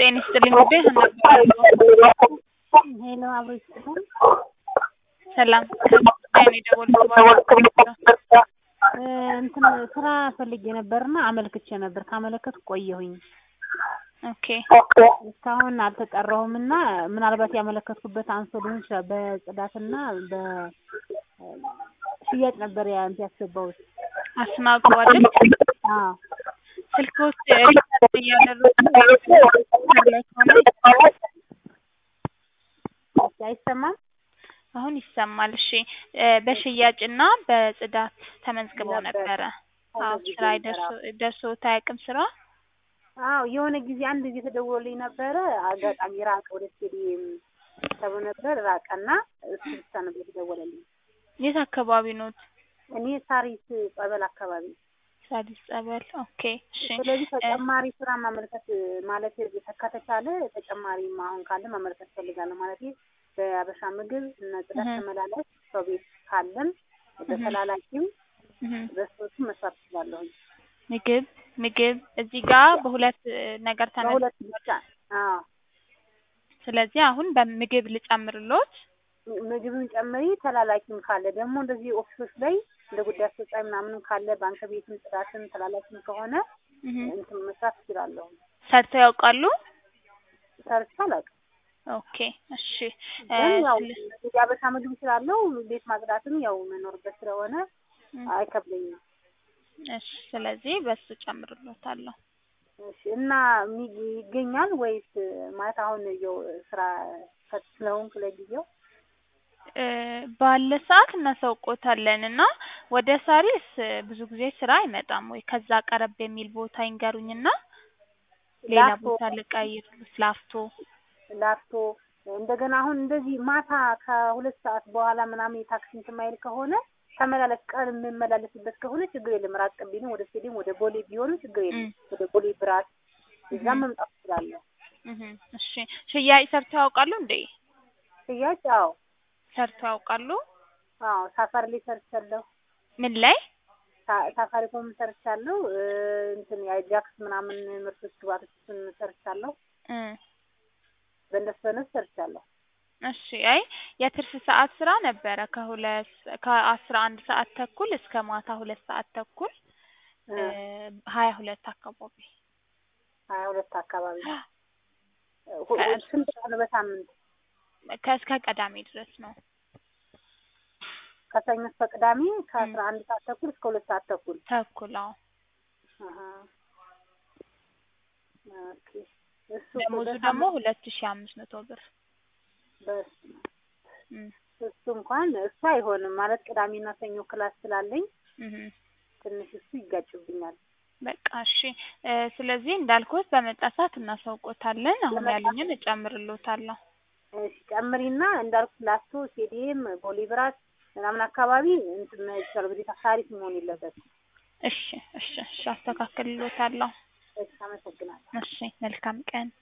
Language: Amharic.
ጤና ይስጥልኝ ውዴ ነበር ሄሎ አብሮ ይስጥልኝ። ሰላም ከጉዳይ ነው የደወልኩት እ እንትን ስራ ፈልጌ ነበርና አመልክቼ ነበር። ካመለከትኩ ቆየሁኝ። ኦኬ እስካሁን አልተጠራሁም እና ምናልባት ያመለከትኩበት አንሶ ሊሆን ይችላል። በጽዳትና በሽያጭ ነበር ያ እንትን ያስገባሁት። አስናቁ አይደል አዎ ስልኮች ሪቻርጅ እያደረጉ ላይ ከሆነ እሺ፣ አይሰማም? አሁን ይሰማል። እሺ እ በሽያጭና በጽዳት ተመዝግበው ነበረ። አዎ ስራ ደርሶ ደርሶት አያውቅም ስራ አዎ የሆነ ጊዜ አንድ ጊዜ ተደውሎልኝ ነበረ። አጋጣሚ ራቀ፣ ወደ ስቴዲየም ተብሎ ነበር ራቀና እሱ ብቻ ነበር የተደወለልኝ። የት አካባቢ ኖት? እኔ ሳሪስ ጸበል አካባቢ። ሳዲስ ጸበል። ኦኬ እሺ ስለዚህ ተጨማሪ ስራ ማመልከት ማለት ከተቻለ ተጨማሪ አሁን ካለ ማመልከት ፈልጋለሁ ማለት በአበሻ ምግብ እና ጽዳት እህ። ተመላላሽ ሰው ቤት ካለም በተላላኪም እህ። በሶስቱም መስራት እችላለሁ። ምግብ ምግብ እዚህ ጋር በሁለት እ ነገር ተነ በሁለት ብቻ አዎ ስለዚህ አሁን በምግብ ልጨምርሎት። ም- ምግብን ጨምሪ። ተላላኪም ካለ ደግሞ እንደዚህ ኦፊሶች ላይ እንደ ጉዳይ አስፈጻሚ ምናምንም ካለ ባንክ ቤትም ጽዳትም ተላላኪም ከሆነ እህ። እንትን መስራት እችላለሁ። ሰርተው ያውቃሉ? ሰርቼ አላውቅም። ኦኬ እሺ እ ግን ያው ስለ- የአበሻ ምግብ ስላለው ቤት ማጽዳትም ያው መኖርበት ስለሆነ እ አይከብደኝም። እሺ ስለዚህ በሱ ጨምርሎታለሁ። እሺ እና ሚ- ይገኛል ወይስ ማለት አሁን ያው ስራ ፈት ስለሆንኩ ለጊዜው እ ባለ ሰዓት እናሳውቆታለን እና ወደ ሳሪስ እ ብዙ ጊዜ ስራ አይመጣም ወይ ከዛ ቀረብ የሚል ቦታ ይንገሩኝና ሌላ ላፍቶ ቦታ ልቀይርልዎት። ላፍቶ ላፍቶ እንደገና አሁን እንደዚህ ማታ ከሁለት ሰዓት በኋላ ምናምን የታክሲ እንትን ማይል ከሆነ ተመላለስ ቀን የምመላለስበት ከሆነ ችግር የለም። ራቅ ቢልም ወደ ስቴዲየም ወደ ቦሌ ቢሆንም ችግር የለም። እም። ወደ ቦሌ ብራት እዛም እህ። መምጣት እችላለሁ። እህ። እሺ ሽያጭ ሰርተው ያውቃሉ እንዴ? ሽያጭ አዎ ሰርተው ያውቃሉ? አዎ ሳፋሪ ላይ ሰርቻለሁ። ምን ላይ? ሳ- ሳፋሪኮም ሰርቻለሁ። እ እንትን የአጃክስ ምናምን ምርቶች ግባቶችን ሰርቻለሁ። እ በእነሱ በእነሱ ሰርቻለሁ። እሺ አይ የትርፍ ሰዓት ስራ ነበረ ከሁለት ከአስራ አንድ ሰዓት ተኩል እስከ ማታ ሁለት ሰዓት ተኩል እ እ ሀያ ሁለት አካባቢ ሀያ ሁለት አካባቢ ሁ- ሁ- ስንት ቀን በሳምንት? ከእስከ ቀዳሜ ድረስ ነው። ከሰኞ እስከ ቅዳሜ ከአስራ አንድ ሰዓት ተኩል እስከ ሁለት ሰዓት ተኩል ተኩል አዎ። አሀ። ኦኬ። እሱ ደሞዙ በሳምንት ደግሞ ሁለት ሺ አምስት መቶ ብር በስመ አብ። እም። እሱ እንኳን እሱ አይሆንም ማለት ቅዳሜና ሰኞ ክላስ ስላለኝ እህ። ትንሽ እሱ ይጋጭብኛል። በቃ እሺ እ ስለዚህ እንዳልኩት በመጣ ሰዓት እናሳውቆታለን። አሁን በመጣ ያሉኝን እጨምርሎታለሁ። እሺ ጨምሪና እንዳልኩት ላስቶ ስቴዲየም ቦሌ ብራት ምናምን አካባቢ እንትን ይቻል ግዴታ ሳሪስ መሆን የለበትም። እሺ እሺ እሺ አስተካክልሎታለሁ። እሺ አመሰግናለሁ። እሺ መልካም ቀን